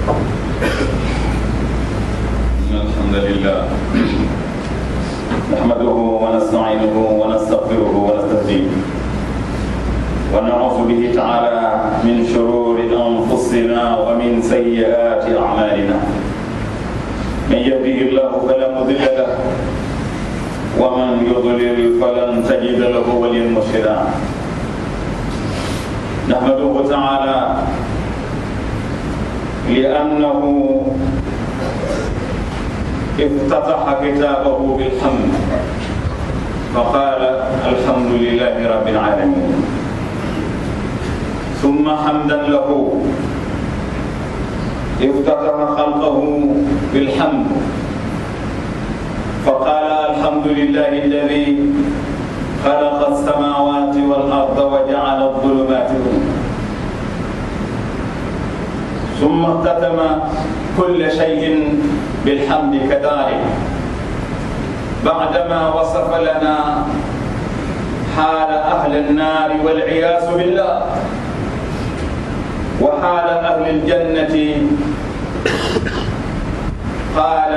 إن الحمد لله نحمده ونستعينه ونستغفره ونستهديه ونعوذ به تعالى من شرور أنفسنا ومن سيئات أعمالنا من يهده الله فلا مضل له ومن يضلل فلن تجد له وليا مرشدا نحمده تعالى لأنه افتتح كتابه بالحمد فقال الحمد لله رب العالمين ثم حمدا له افتتح خلقه بالحمد فقال الحمد لله الذي خلق السماوات والأرض وجعل الظلمات ثم اختتم كل شيء بالحمد كذلك بعدما وصف لنا حال أهل النار والعياذ بالله وحال أهل الجنة قال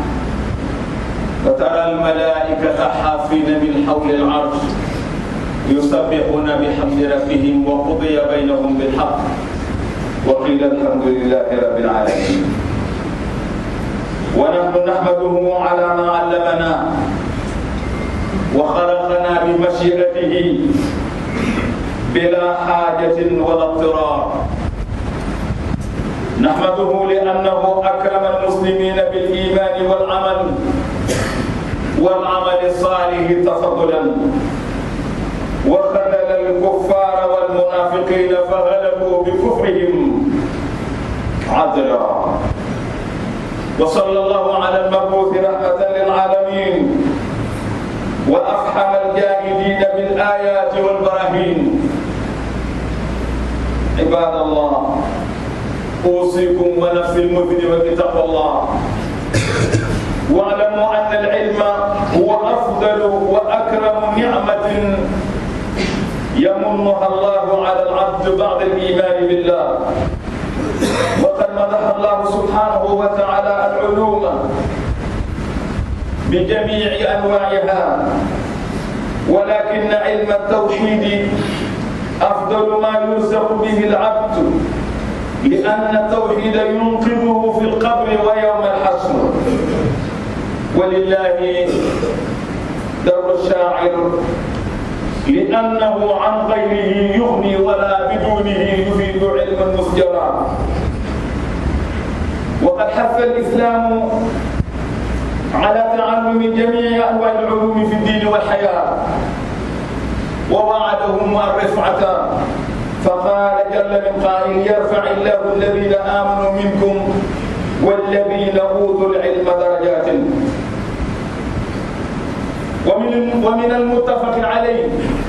وترى الملائكة حافين من حول العرش يسبحون بحمد ربهم وقضي بينهم بالحق وقيل الحمد لله رب العالمين ونحن نحمده على ما علمنا وخلقنا بمشيئته بلا حاجة ولا اضطرار نحمده لأنه أكرم المسلمين بالإيمان والعمل والعمل الصالح تفضلا وخذل الكفار والمنافقين فغلبوا بكفرهم عدلا وصلى الله على المبعوث رحمة للعالمين وأفحم الجاهدين بالآيات والبراهين عباد الله أوصيكم ونفسي المذنبة بتقوى الله واعلموا أن العلم هو أفضل وأكرم نعمة يمنها الله على العبد بعد الإيمان بالله وقد مدح الله سبحانه وتعالى العلوم بجميع أنواعها ولكن علم التوحيد أفضل ما يرزق به العبد لأن التوحيد ينقذه في القبر ويوم الحشر ولله در الشاعر لأنه عن غيره يغني ولا بدونه يفيد علما مسجرا وقد حث الإسلام على تعلم جميع أنواع العلوم في الدين والحياة ووعدهم الرفعة فقال جل من قائل يرفع الله الذين آمنوا منكم والذين أوتوا العلم درجات ومن ومن المتفق عليه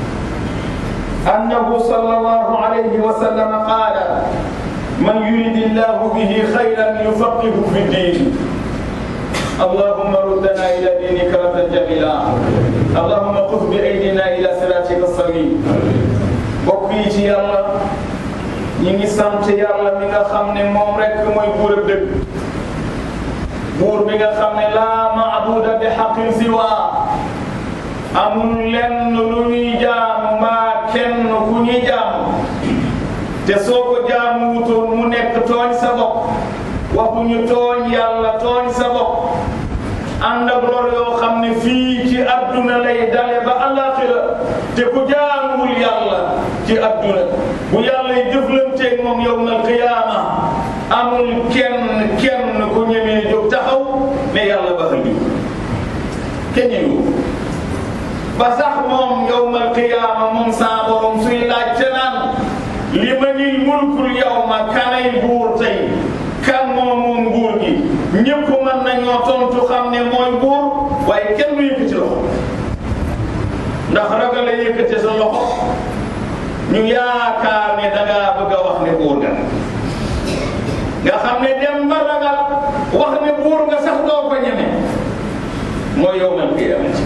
أنه صلى الله عليه وسلم قال من يريد الله به خيرا يفقهه في الدين اللهم ردنا إلى دينك ردا جميلا اللهم خذ بأيدينا إلى صراطك السليم bokk yi ci yàlla ñi ngi sant yàlla mi nga xam ne moom rek mooy buur ak dëgg buur bi nga xam ne laa maabuda bi xaqin siwa amul lenn lu ñuy jaamu mbaa kenn ku ñuy jaamu te soo ko jaamu wutoon mu nekk tooñ sa bopp waxuñu tooñ yàlla tooñ sa bopp ànd ak lor yoo xam ne fii ci adduna lay dale ba alaxira te ku jaamuwul yàlla ci adduna bu yàlla yi jëflanteeg moom yawmal qiyaama amul kenn kenn ku ñemee jóg taxaw ne yàlla ba xëy kenn ñëwu ba sax moom yawmal qiyaama moom saa borom suy laaj ca naan limanil mulkul yawma kanay buur tey kan moom moom nguur gi ñëpp mën nañoo tontu xam ne mooy buur waaye kenn du yëkkati loxo ndax ragal a yëkkati sa loxo ñu yaakaar ne da ngaa bëgg a wax ne buur nga nga xam ne dem ba ragal wax ne buur nga sax doo ko ñeme mooy yawmal qiyaamati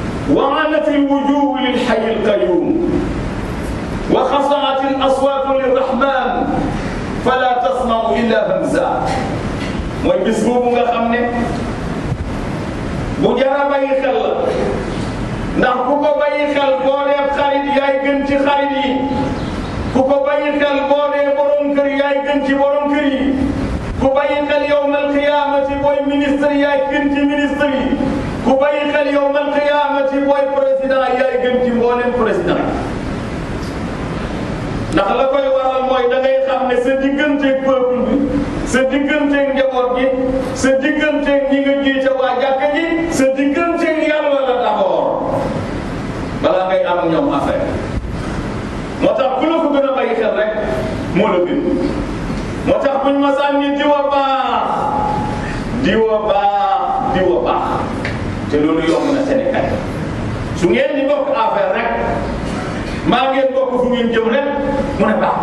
وعنت الوجوه للحي القيوم وخصعت الأصوات للرحمن bis boobu nga xam ne bu jara bàyyi xel la ndax ku ko bàyyi xel boo dee xarit yaay gën ci xarit yi ku ko bàyyi xel boo dee borom kër yaay gën ci borom kër yi ku bàyyi xel yowmal qiyaamati booy ministre yaay gën ci ministre yi ku bàyyi xel yowmal qiyaamati booy président yaay gën ci mboolem président ndax la koy waral mooy da ngay xam ne sa digganteeg peuple bi sa digganteeg njaboot gi sa digganteeg ñi nga jiite waa jàkka ji sa digganteeg yàlla la d'abord balaa ngay am ñoom affaire moo tax ku la ko gën a bàyyi xel rek moo la gën moo tax buñ ma sànni diwa baax diwa baax diwa baax te loolu yomb na Sénégal su ngeen di bokk affaire rek maa ngeen bokk fu ngeen jëm rek mu ne baax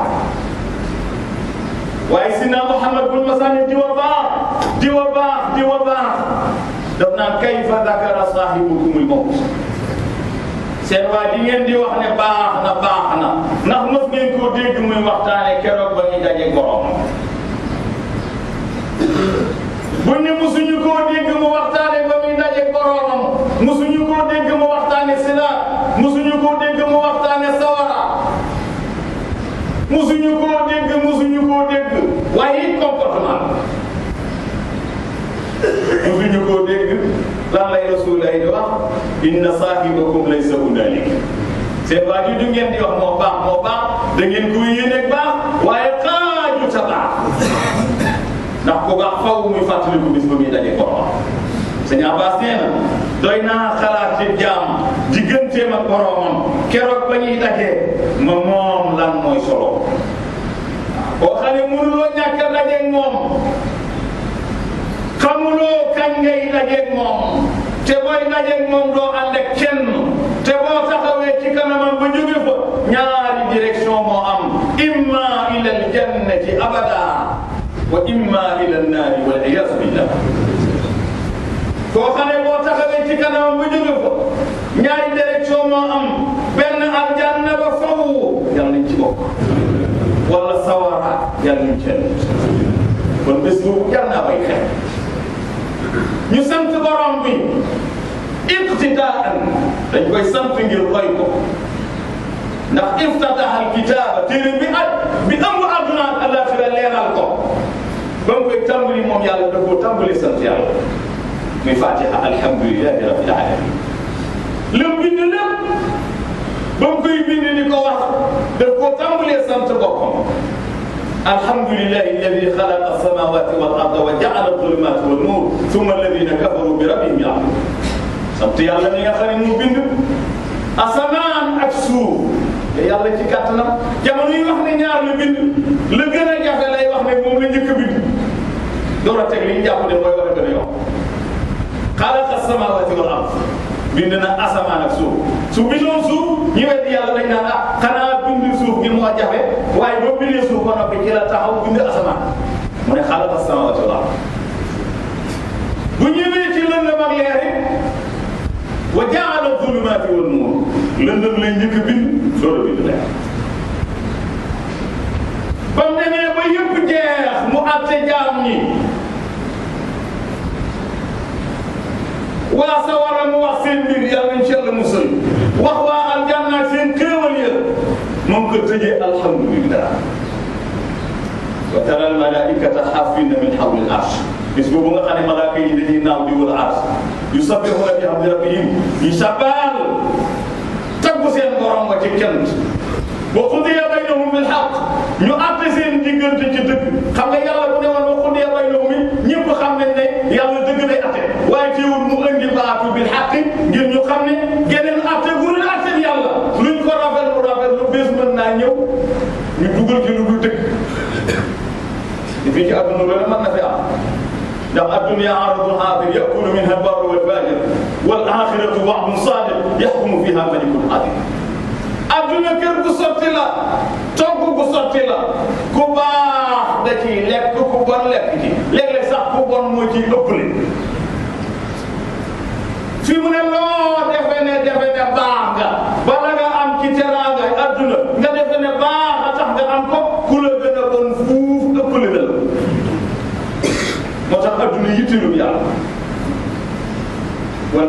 waaye Sina Muhammad buñ ma sànni diwa baax diwa baax diwa baax daf naan kayfa dakara saahibukumul mawt seen waa di ngeen di wax ne baax na baax na ndax mos ngeen koo dégg muy waxtaane keroog ba ñu daje borom buñ ne musuñu koo dégg mu waxtaane ba muy daje boromam musuñu koo dégg mu waxtaane siraat musuñu koo dégg mu waxtaane sawara musuñu koo dégg musuñu koo dégg waaye it comportement musuñu koo dégg lan lay rasulullahi di wax inna saahibakum laysa hunalik seen waa ji du ngeen di wax moo baax moo baax da ngeen koy yéene baax waaye xaaju ta baax ndax ku baax faw muy fàttaliku bis ba muy daje borom sëñ Abbas nee na doy naa xalaat ci jaam digganteem ak boromam keroog ba ñuy dajee ma moom lan mooy solo boo xam ne mënuloo ñàkk a dajeeg moom xamuloo kañ ngay dajeeg moom te booy dajeeg moom doo ànd ak kenn te boo taxawee ci kanamam ba jóge fa ñaari direction moo am imma ila aljannati abada wa imma ila annaari wal iyaazu billah koo xam ne boo taxawee ci kanamam ba jóge fa ñaari direction moo am benn aljanna ba faw yàlla nañ ci bokk wala sawara yàlla nañ ci kon bés boobu jar naa bay xel ñu sant borom bi iqtidaan dañ koy sant ngir roy ko ndax iftataha alkitaaba téere bi at bi ëmb àdduna ak alaxira leeral ko ba mu koy tàmbali moom yàlla da koo tàmbali sant yàlla muy fatiha alhamdulilahi rabbil alamin lam bind lépp ba mu koy bind di ko wax daf koo tàmbalee sant boppam الحمد لله الذي خلق السماوات والارض وجعل الظلمات والنور ثم الذين كفروا بربهم يعملون sant yàlla mi nga xam ne mu bind asamaan ak suuf te yàlla ci kàttanam jamono yi wax ne ñaar la bind la gën a jafe lay wax ne moom la njëkk a bind door a teg li ñu jàpp ne mooy war a gën a yokk xalaqa samaawaati wal ard bind na asamaan ak suuf su bindoon suuf ñu weddi yàlla dañ naan ah xanaa bind suuf gi moo jafe waaye boo bindee suuf ba noppi ci la taxaw bind asamaan mu ne xalaqa samaawaati wal ard bu ñëwee ci lëndëm ak leer it wa jaala zulumaati wan nuur lëndëm lay njëkk a bind door a bind leer ba mu demee ba yëpp jeex mu àtte jaam ñi waa sawara mu wax seen mbir yàlla nañ ci yàlla musal wax waa aljanna seen xéewal ya moom ko tëjee alhamdulillah wa tara almalaikata xaafina min xawli al arsh bis boobu nga xam ne malaaka yi dañuy naaw di wër arsh yusabbihuna bi hamdi rabbihim yi sabaal taggu seen borom wa ci kenn wa qudiya baynahum bil haqq ñu àtte seen diggante ci dëgg xam nga yàlla bu ne woon wa qudiya baynahum ñëpp xam nañ ne yàlla dëgg lay àtte waaye teewul mu indi baatu bil haqq ngir ñu xam ne geneen àtte bu dul àtte yàlla luñ ko rafet lu rafet lu bés mën naa ñëw ñu dugal ci lu dul dëgg te fii ci àdduna loolu mën na fi am ndax addunya aradun haadir yakunu minha albarru walfajir wal axiratu wa'dun sadiq yaxkumu fiha malikun adil adduna kër gu sotti la togg gu sotti la ku baax da ciy lekk ku bon lekk ci léeg-léeg sax ku bon moo ciy ëppale fi mu ne loo defe ne defe ne baax nga bala nga am ci teraanga adduna nga defe ne baax a tax nga am ko ku la gën a bon fuuf ëppale na la moo tax adduna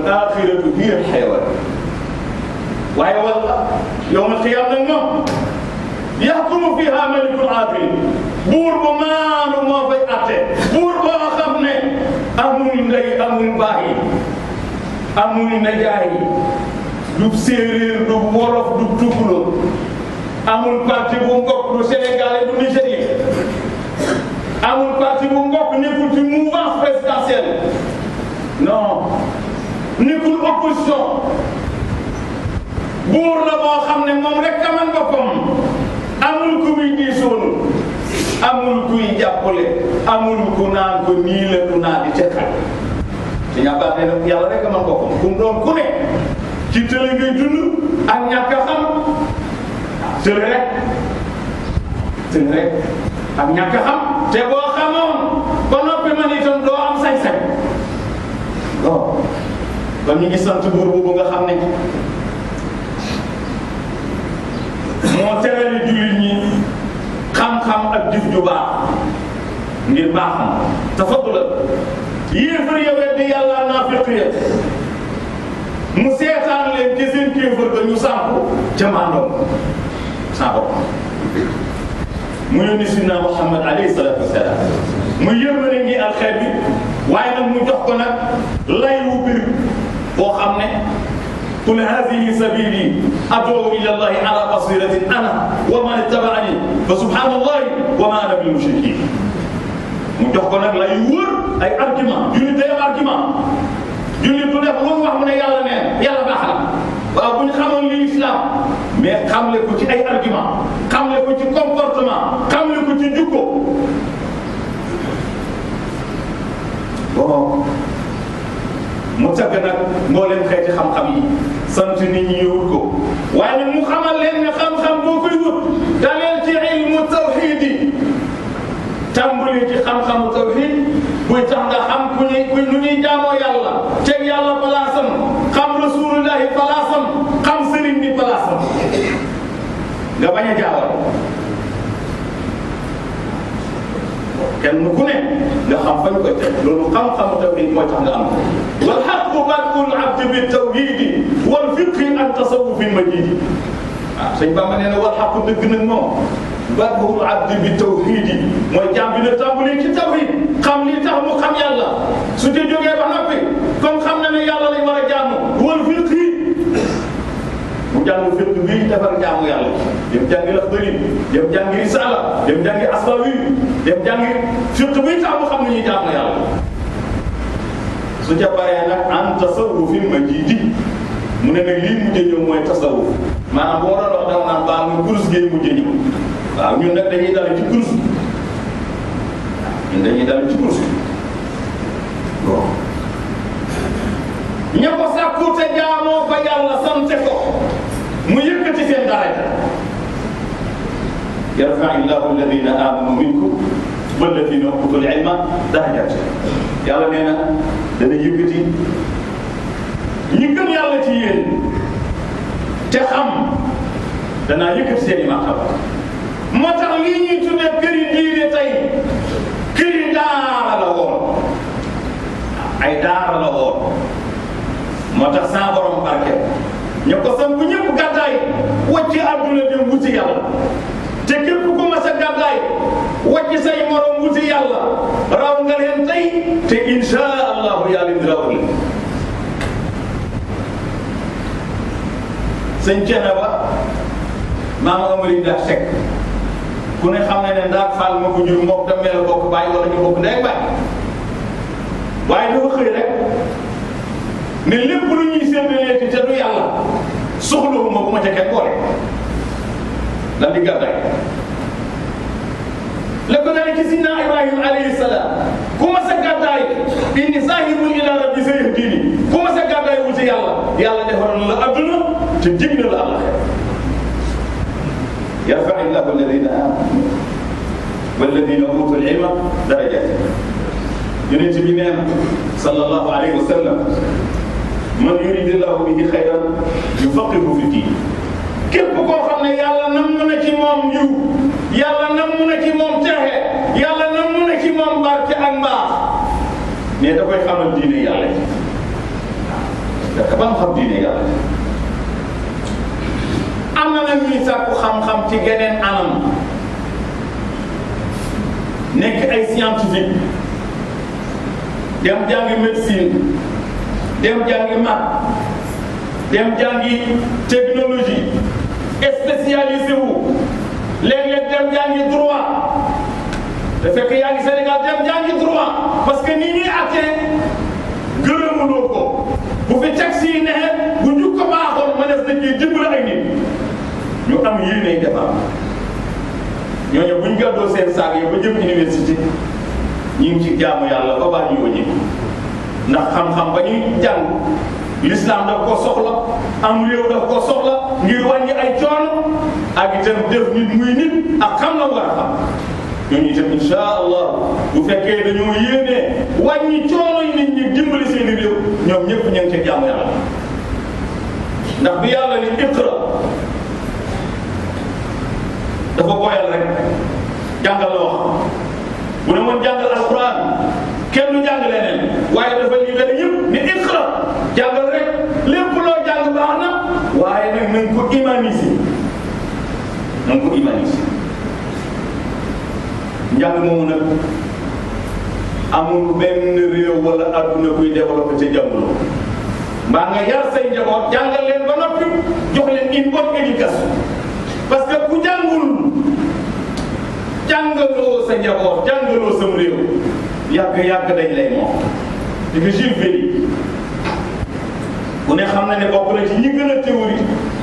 axiratu hiya alxayawan waaye wala yowmal qiyaam nag moom yaxkumu fiha malikul adil buur bu maanu moo fay atte buur boo xam ne amul ndey amul baay amul najaay du séeréer du wolof du tukulóor amul parti bu ngokk du sénégalais du nigérien amul parti bu ngokk nekkul ci mouvance présidentielle non nekkul opposition buur la boo xam ne moom rek a man boppam amul ku muy diisoonu amul kuy jàppale amul ku naan ko nii la du naa di tekkal ci ñàkkaat ne nag yàlla rek a man boppam ku mu doon ku ne ci tële ngay dund ak ñàkk a xam tële rek tële rek ak ñàkk a xam te boo xamoon ba noppi man itam doo am sañ-sañ bon kon ñu ngi sant buur boobu nga xam ne moo terali jullit ñi xam-xam ak jëf ju baax ngir baaxam tafadula yéefar ya weddi yàlla naafiq ya mu seetaan leen ci seen kéefar ba ñu sànku ca maandoom saa bopp mu yónni sidna Muhammad alayhi salaatu wasalaam mu yërmande ngi ak xeet bi waaye nag mu jox ko nag lay wu bir boo xam ne qul hadihi sabili ad'u ila allahi ala basiratin ana wa man ittaba'ani fa subhanallahi wa ma ana bil mushrikin mu jox ko nag lay wër ay argument jullit day am argument jullit du def lu mu wax mu ne yàlla neen yàlla baax na waaw bu ñu xamoon li islam mais xamle ko ci ay argument xamle ko ci comportement xamle ko ci jukko bon mu tagg nag mboolem xeeti xam-xam yi sant nit ñi ñu wut ko waaye nag mu xamal leen ne xam-xam boo koy wut daleen ci ilmu tawxid yi tàmbali ci xam-xamu tawxid buy tax nga xam ku ñuy ku nu ñuy jaamoo yàlla teg yàlla palaasam xam rasulullahi palaasam xam sëriñ bi palaasam nga bañ a jaawal kenn ku ne nga xam fañ koy teg loolu xam-xamu tawhid mooy tax nga am ko wal xaqu badul abdi bi tawhidi wal fiqhi an tasawufi majidi waaw sëñ Bamba nee na wal xaqu dëgg nag moom badul abdi bi tawhidi mooy jaam bi na tàmbali ci tawhid xam li tax mu xam yàlla su ci jógee ba noppi comme xam na ne yàlla lañ war a jaamu wal fiqhi mu jàng fiq bii defar jaamu yàlla dem jàngi Laxdari dem jàngi Risaala dem jàngi Asbawi dem jàngi fiq bii tax mu xam ne ñuy jaamu yàlla su ca paree nag an tasawufin majidi mu ne nag lii mujjee ñëw mooy tasawuf maanaam bu ma doon wax dama naan baal ma kurus gi mujjee ñëw waaw ñun nag dañuy dal ci kurus ñun dañuy dal ci kurus bon ña ko sàkku te jaamoo ba yàlla sante ko mu yëkkati seen daraja yarfa illahu alladina amanu minkum walladina utul ilma darajat yàlla nee na dana yëkkati ñi gëm yàlla ci yéen te xam danaa yëkkati seen i martaba moo tax lii ñuy tuddee këri diine tey këri daara la woon ay daara la woon moo tax saa borom barke ñu ko samp ñëpp gàddaay wàcc àdduna dem wuti yàlla te képp ku mas a gàddaay wàcc say morom wuti yàlla raw nga leen tey te insha allahu yàlla indi raw la sëñ Ceene ba maama Amari Ndaa Sekk ku ne xam ne ne Ndaa Fall ma ko jur mook dem mel bokk bàyyi wala ñu bokk ndey bàyyi waaye dafa xëy rek ne lépp lu ñuy séddalee ci te du yàlla soxlawuma bu ma ca kenn boole lan di gàddaay la ko dalee ci sidna Ibrahima alayhi salaam ku ma sa gàddaay inni saahibun ila rabbi sayahdini ku ma sa gàddaay wuti yàlla yàlla defaral la adduna te jig na la àllaxira yarfa illahu alladina amanu walladina utul ilma darajat yonent bi nee na sallallahu alayhi wa sallam man yuridillahu bihi xayran yufaqihu fi diin képp koo xam ne yàlla namm na ci moom yiw yàlla namm na ci moom texe yàlla namm na ci moom barke ak mbaax mais da koy xamal diine yàlla fekk ba nga xam diine yàlla am na nag ñuy sàkku xam-xam ci geneen anam nekk ay scientifique dem jàngi médecine dem jàngi maths dem jàngi technologie spécialisé wu léeg-léeg dem jàngi droit te fekk yaa ngi Sénégal dem jàngi droit parce que ni ñuy attee gërëmuloo ko bu fi taxi yi neexee bu njukko baaxoon mënees na ciy dimbali ay nit ñu am yéenay defar ñooñu bu ñu gàddoo seen saag yi ba jëm université ñu ngi ci jaamu yàlla ba baa ñu wëññi ndax xam-xam ba ñuy jàng l'islam daf ko soxla am réew daf ko soxla ngir wàññi ay coono ak itam def nit muy nit ak xam la war a xam ñooñu itam insha allah bu fekkee dañoo yéenee wàññi coono yi nit ñi dimbali seen i réew ñoom ñëpp ñu ngi ci jaamu yàlla ndax bi yàlla ni iqra dafa boyal rek jàngal la wax bu ne woon jàngal alquran kenn du jàng leneen waaye dafa libéré yëpp ni iqra jàngal rek lépp loo jàng baax na waaye nag nañ ko humaniser nañ ko humaniser njàng moomu nag amul benn réew wala adduna kuy développé ca jànguloo mbaa nga yar say njaboot jàngal leen ba noppi jox leen une bonne éducation parce que ku jàngul jàngaloo sa njaboot jàngaloo sam réew yàgg-yàgg dañ lay moom di nga Jules Ferry ku ne xam na ne bokk na ci ñi gën a théorie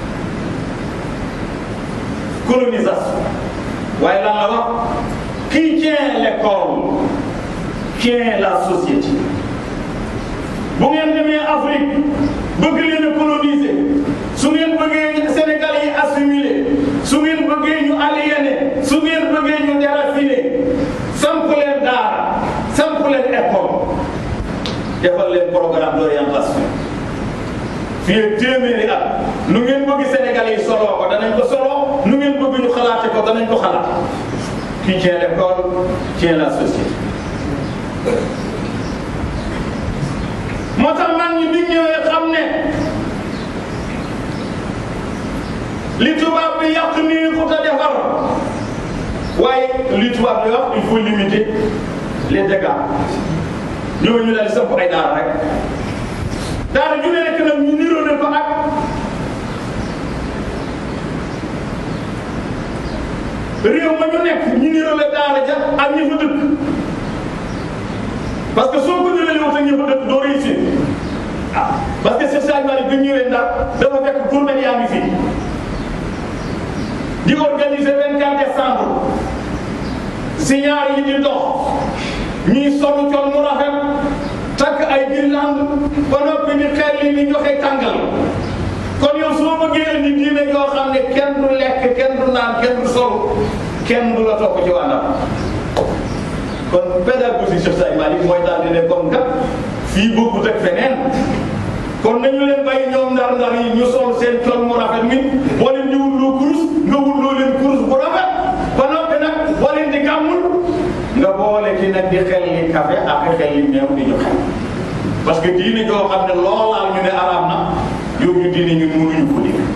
colonisation waaye lan la wax qui tient l'école tient la société bu ngeen demee Afrique bëgg leen a coloniser su ngeen bëggee Sénégal yi assimiler su ngeen bëggee ñu aliéner su ngeen bëggee ñu dérafiner samp leen daara samp leen école defal leen programme d'orientation fii ak téeméeri at nu ngeen bëgg Sénégal yi soloo ko danañ ko soloo nu ngeen bëgg ñu xalaate ko danañ ko xalaat qui tient l'école tient la société moo tax mag ñi bi ñëwee xam ne li tubaab bi yàq nii ku ta defar waaye li tubaab bi wax il faut limiter les dégâts ñooñu daal samp ay daara rek daara ñu ne nekk nag ñu niroo ne ko ak réew ma ñu nekk ñu niroo la daara ja ak ñi fa dëkk parce que soo ko nirolee wut ak ñi fa dëkk doo réussir ah parce que Cheikh Sadio Malick bi ñu ñëwee Ndar dafa fekk gourmet yaa ngi fii di organiser 24 décembre signaar yi di dox ñuy solu col mu rafet takk ay guirlande ba noppi di xel li di joxe tàngal kon yow soo bëggee indi diine yoo xam ne kenn du lekk kenn du naan kenn du solu kenn du la topp ci wàllam kon pédagogie Cheikh Sadio Malick mooy daal di ne comme kat fii bokkut ak feneen kon nañu leen bàyyi ñoom ndar-ndar yi ñu sol seen col mu rafet mi boo leen di wulloo kurus nga wulloo leen kurus bu rafet ba noppi nag boo leen di gàmmul nga boole ci nag di xel li café ak xel li meew di ñu xel parce que diine joo xam ne loolaal ñu ne araam na yow ñu diine ñun mënuñu ko dégg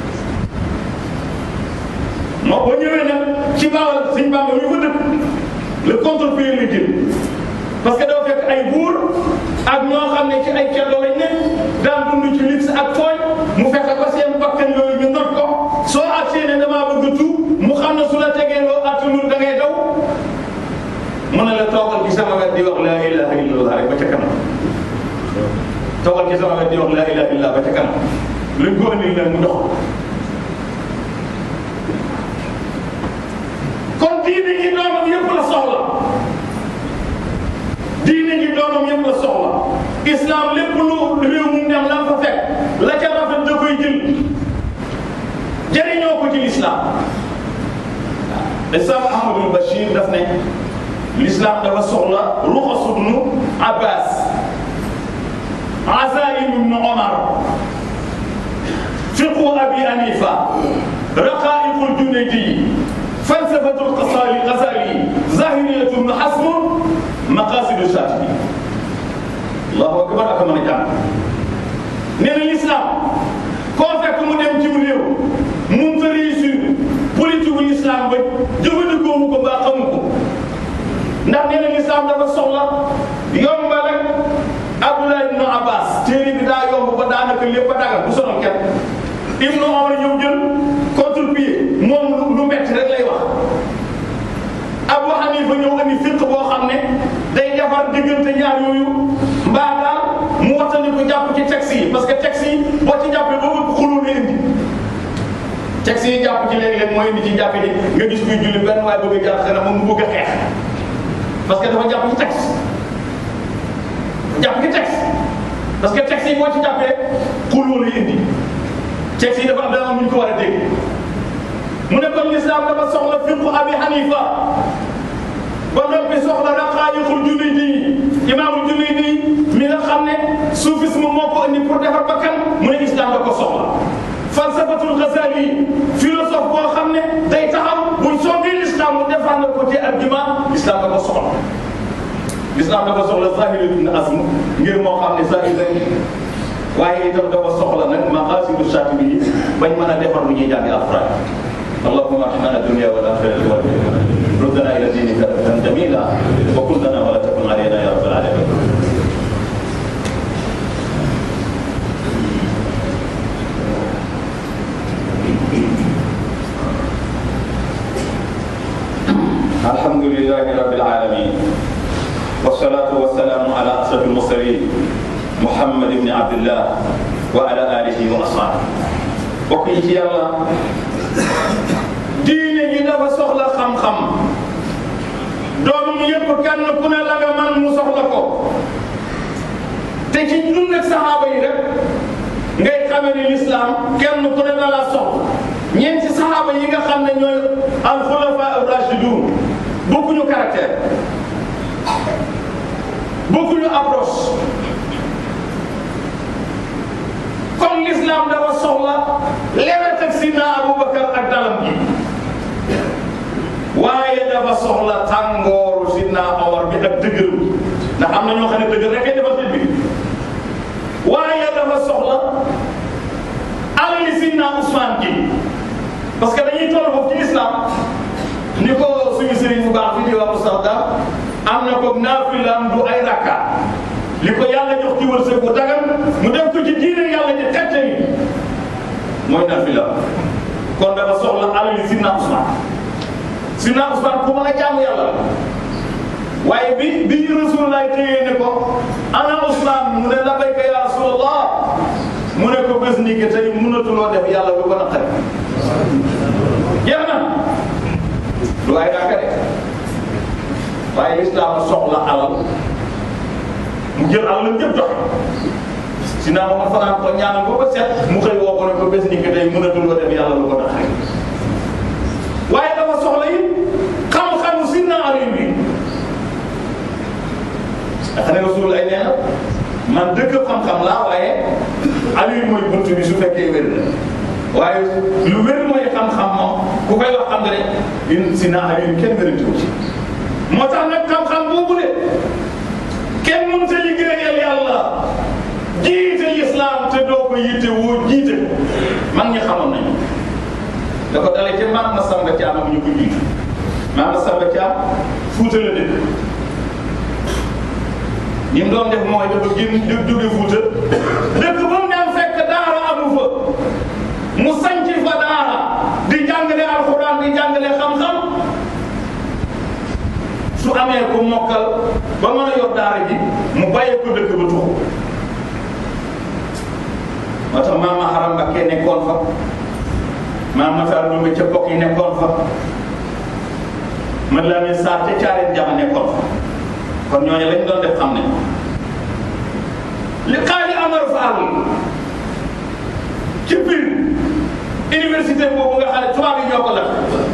moo boo ñëwee nag ci baawal suñ bàmba ñu fa dëkk le contre-pied la jël parce que dafa fekk ay buur ak ñoo xam ne ci ay ceddo lañ ne daan dund ci luxe ak tooñ mu fekk ba seen bakkan yooyu ñu not ko soo agsee ne damaa bëgg a tuub mu xam ne su la tegee loo attanul da ngay daw mu ne la toogal ci sama wet di wax laa ilaha illallah rek ba ca kanam toogal ci sama wet di wax laa ilaha illallah ba ca kanam luñ ko andil nag mu dox kon diine gi doomam yëpp la soxla diine gi doomam yëpp la soxla islam lépp lu réew mu dem la fa fekk la ca rafet da koy jël jëriñoo ko ci l'islam waaw islam Ahmadul Bachir daf ne l'islam dafa soxla ruxasu ibnu Abbas Azaim ibnu Omar fiqhu Abi Hanifa raqaiqul Junaydi falsafatul Ghazali Ghazali zahiriyatu ibnu Hasm maqasidu Shatibi allahu akbar ak mën a jàng nee diggante ñaar yooyu mbaa daal mu waxtani ko jàpp ci texte yi parce que texte yi boo ci jàppee boo ëpp xuloo la indi texte yi jàpp ci léeg-léeg mooy indi ci jàpp ji nga gis kuy julli benn waaye bëgg a jàpp xanaa moom mu bëgg a xeex parce que dafa jàpp ci texte jàpp ci texte parce que texte yi boo ci jàppee xuloo la indi texte yi dafa am dana ñu ko war a dégg mu ne kon l'islam dafa soxla fiqhu abi hanifa ba noppi soxla raqaayiqul junaydi imaamul junaydi mi nga xam ne soufisme moo ko indi pour defar bakkan mu ne islam da ko soxla falsafatul ghazali philosophe boo xam ne day taxaw buñ songee l'islam mu défendre ko ci argument l'islam da ko soxla l'islam da ko soxla zahir ibn azm ngir moo xam ne zahir rek waaye itam dafa soxla nag maqasidu shatibi yi bañ mën a defar lu ñuy jàngi alquran اللهم ارحمنا الدنيا والاخره ردنا الى دينك ردا جميلا وكن لنا ولا تكن علينا يا رب العالمين الحمد لله رب العالمين والصلاة والسلام على أشرف المرسلين محمد بن عبد الله وعلى آله وأصحابه وكيت يلا diine ji dafa soxla xam-xam doomam yëpp kenn ku ne la nga man mu soxla ko te ci dund ak saxaaba yi rek ngay xamee ni l'islam kenn ku ne la la soxla ñeenti saxaaba yi nga xam ne ñooy al xulafa rashidun bokkuñu caractère bokkuñu approche comme l'islam dafa soxla lewet ak sidna Aboubacar ak dalam gi waaye dafa soxla tàngooru sidna Omar bi ak dëgëru ndax am na ñoo xam ne dëgër rek ay defar seen bi waaye dafa soxla alali sidna Ousmane gi parce que dañuy toll foofu ci islam ni ko suñu sëriñ bu baax bi di wax Moustapha am na ko naafilaam du ay rakka li ko yàlla jox ci wërsëg bu dagan mu def ko ci diine yàlla ci xette yi mooy naafilaam kon dafa soxla alali sidna Ousmane sidna Ousmane ku mën a jaamu yàlla waaye bi bi Rasulullah téye ne ko ana Ousmane mu ne labayka ya Rasulallah mu ne ko bés ni que tey mënatuloo def yàlla lu ko naqari jeex na du ay dàkka de waaye islam soxla alal mu jël alal yëpp joxe si naa ma fanaan ko ñaanal ko ba set mu xëy woo ko ne ko bés ni que tey mënatuloo def yàlla lu ko naqari waaye dafa soxla yi xam-xamu sidna Ali bi xam ne Rasul ay nee na man dëkk xam-xam laa waaye Ali mooy bunt bi su fekkee wér na waaye lu wér mooy xam-xam moom ku koy wax xam nga ne in sidna Ali kenn wérante wu ci moo tax nag xam-xam boobu de kenn mënut a liggéeyal yàlla jiite islam te doo ko yitte woo jiite ko mag ñi xamoon nañu da ko dalee ca maam Masamba Thiam ak ñu ko jiitu maam Masamba Thiam Fuuta la dëkk ñi mu doon def mooy dafa génn jóge Fuuta dëkk ba mu dem fekk daara amu fa mu sanc fa daara di jàngale alxuraan di jàngale xam-xam su amee ku mokkal ba mën a yor daara ji mu bàyyee ko dëkk ba tuxu moo tax maama Haram Mbakke nekkoon fa maam Matar Ndoumbe ca bokk yi nekkoon fa man laa ne Sarr ca caareen jama nekkoon fa kon ñooñu lañ doon def xam ne li xaali Amar Fall ci biir université boobu nga xam ne tubaab yi ñoo ko lakk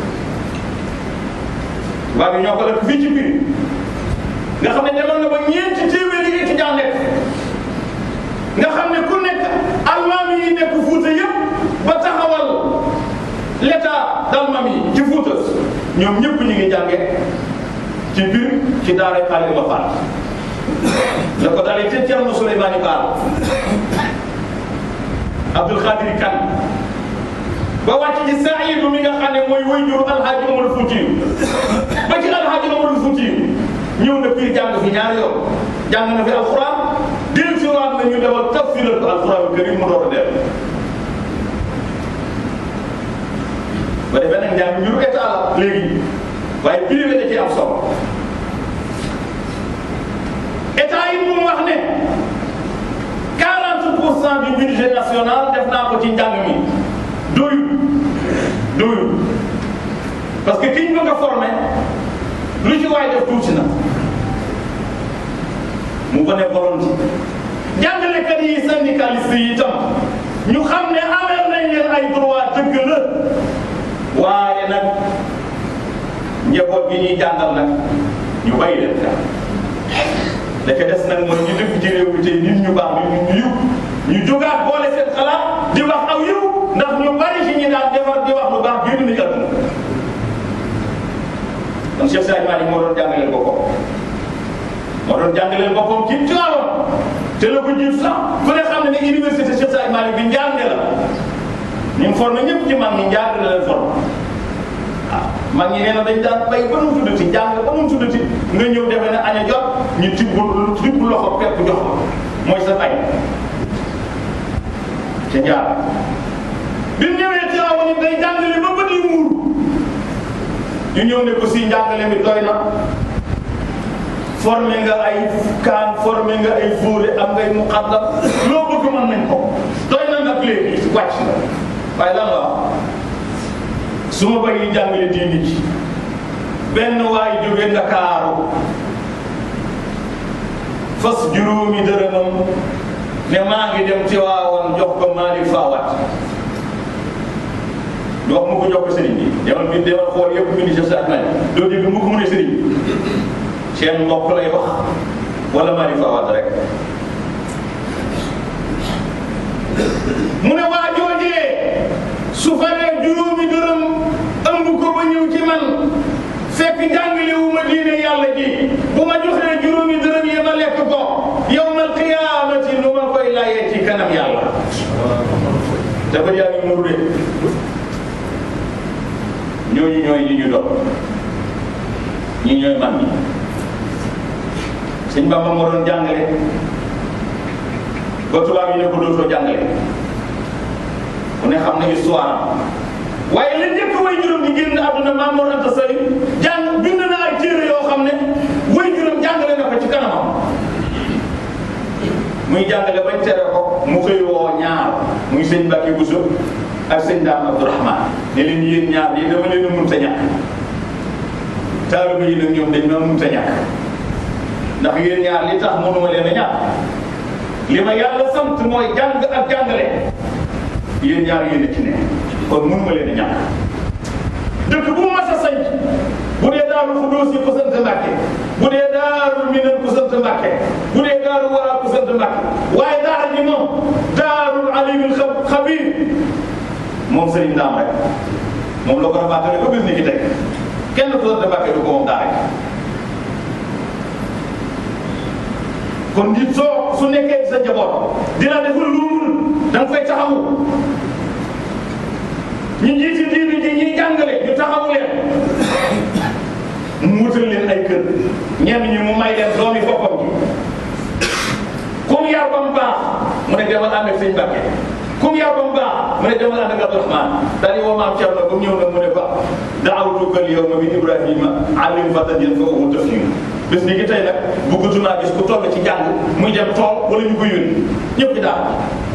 tubaab yi ñoo ko lakk fii ci biir nga xam ne demoon na ba ñeenti téeméeri étudiant nekk nga xam ne ku nekk almaami yi nekk Fuuta yëpp ba taxawal l'état d'Almami yi ci Fuuta ñoom ñëpp ñu ngi jànge ci biir ci daara xaali ba Fall la ko dalee ca Thierno Souleymane Baal Abdul Xaadir Kan ba wàcc ci Saidu mi nga xam ne mooy waajur Alhaji Omar Fuutiyu ba ci Alhaji Omar Fuutiyu ñëw na fii jàng fi ñaari yoon jàng na fi alxuraan del si waat na ñu defal tafsiral ko alxuraan karim mu door a dem ba defee nag njàng mbiru état la léegi waaye privé da ci am solo état yi mu wax ne 40 pour cent du budget national def naa ko ci njàng mi doyul doyul parce que ki ñu bëgg a formé lu ci waay def tuuti na mu ko ne volonté jàngalekat yi syndicaliste yi itam ñu xam ne amel nañ leen ay droit dëgg la waaye nag njaboot gi ñuy jàngal nag ñu bàyyi leen ka da ca des nag mooy ñu dëkk ci réew mi tey nit ñu baax ñu ñu yiw ñu jógaat boole seen xalaat di wax aw yiw ndax ñu bari ci ñi daan defar di wax lu baax génn nañu àdduna kon Cheikh Sadio Malick moo doon jàngaleel boppam moo doon jàngaleel boppam ci Tiwaawan te la ko jiit sax ku ne xam ne ne université Cheikh Sadio Malick bi njàng la ñun formé ñëpp ci mag ñi njàng la leen formé waaw mag ñi nee na dañ daan bay ba nu mu tuddati jàng ba nu mu tuddati nga ñëw defe ne aña jot ñu tibb tibb loxo pepp jox ko mooy sa ay ca jaar bi mu ñëwee Tiwaawan it day jàngale ba bët yu muur ñu ñëw ne ko si njàngale mi doy na formé nga ay kaan formé nga ay fóore am ngay muqaddam loo bëgg mën nañ ko doy na nag léegi wàcc na waaye lan la wax su ma bëgg jàngale diini ji benn waay jóge Ndakaaru fas juróomi dërëmam ne maa ngi dem ci waawoon jox ko Malick Fawat wax mu ko jox ko sëriñ bi demal bi demal xool yëpp mu ni Cheikh Sadio Malick doo dégg mu ko mu ne sëriñ bi seen mbokk lay wax wala Malick Fawad rek mu ne waa joojee su faree juróomi dërëm ëmb ko ba ñëw ci man fekk jàngale wu ma diine yàlla ji bu ma joxee juróomi dërëm yi ma lekk ko yawmal qiyaamati nu ma koy layee ci kanam yàlla te ba yaa ngi muur de ñooñu ñooy ñi ñu doon ñi ñooy man ñi sëñ Bamba moo doon jàngale ba tubaab yi ne ko dootoo jàngale ku ne xam na histoire am waaye li njëkk way juróom di génn àdduna Maam Mor Anta Sali jàng bind na ay téere yoo xam ne way juróom jàngale na ko ci kanamam muy jàngale bañ tere ko mu xëy woo ñaar muy sëñ Mbacke Bousso ak sëñ Daam Abdourahmane ne leen yéen ñaar yi dama leen a mënta ñàkk taaliba yi nag ñoom dañ ma mënta ñàkk ndax yéen ñaar li tax mënuma leen a ñàkk li ma yàlla sant mooy jàng ak jàngale yéen ñaar yéen a ci ne kon mënuma leen a ñàkk dëkk bu mas a sañ bu dee daaru Xudóos yi ko sant Mbàkke bu dee daaru Minan ko sant Mbàkke bu dee daaru Wara ko sant Mbàkke waaye daara ji moom daarul alimul xabir moom sëriñ Ndaam rek moom la ko rabaatale ba bis ni ki teg kenn ko sant Mbàkke du ko moom daara kon nit soo su nekkee sa njaboot dina def lu mun da nga fay taxawu ñu jiiti diini ji ñuy jàngale ñu taxawu leen mu wutal leen ay kër ñenn ñi mu may leen doomi boppam ji comme yar ba mu baax mu ne demal ànd ak sëñ Mbàkke comme yar ba mu baax mu ne demal ànd ak Abdourahmane daal di woo maam Thierno ba mu ñëw nag mu ne ba daawatuka al yawma min Ibrahima allim fatan yanfa'uhu tafhim bés ni ki tey nag bëggatuma gis ku toll ci jàng muy dem tool wala ñu ko yónni ñëpp ci daal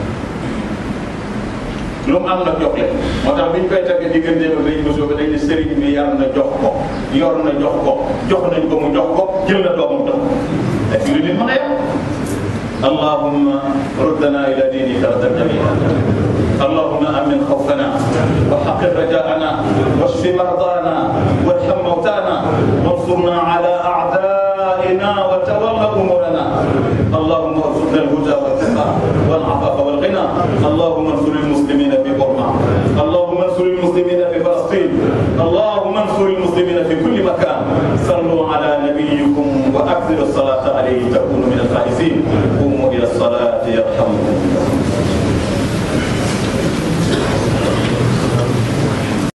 lu mu am nag jox leen moo tax bi ñu koy tagg diggante ba dañ mosoo ba dañ ne sëriñ bi yar na jox ko yor na jox ko jox nañ ko mu jox ko jël na doomam jox ko ak yu nit mën a yem اللهم ردنا الى دينك ردا جميلا اللهم امن خوفنا وحقق رجاءنا واشف مرضانا وارحم موتانا وانصرنا على اعدائنا وتول امورنا اللهم ارزقنا الهدى والتقى والعفاف والغنى اللهم انصر المسلمين في برما اللهم انصر المسلمين في فلسطين اللهم انصر المسلمين في كل مكان صلوا على نبيكم واكثر الصلاه عليه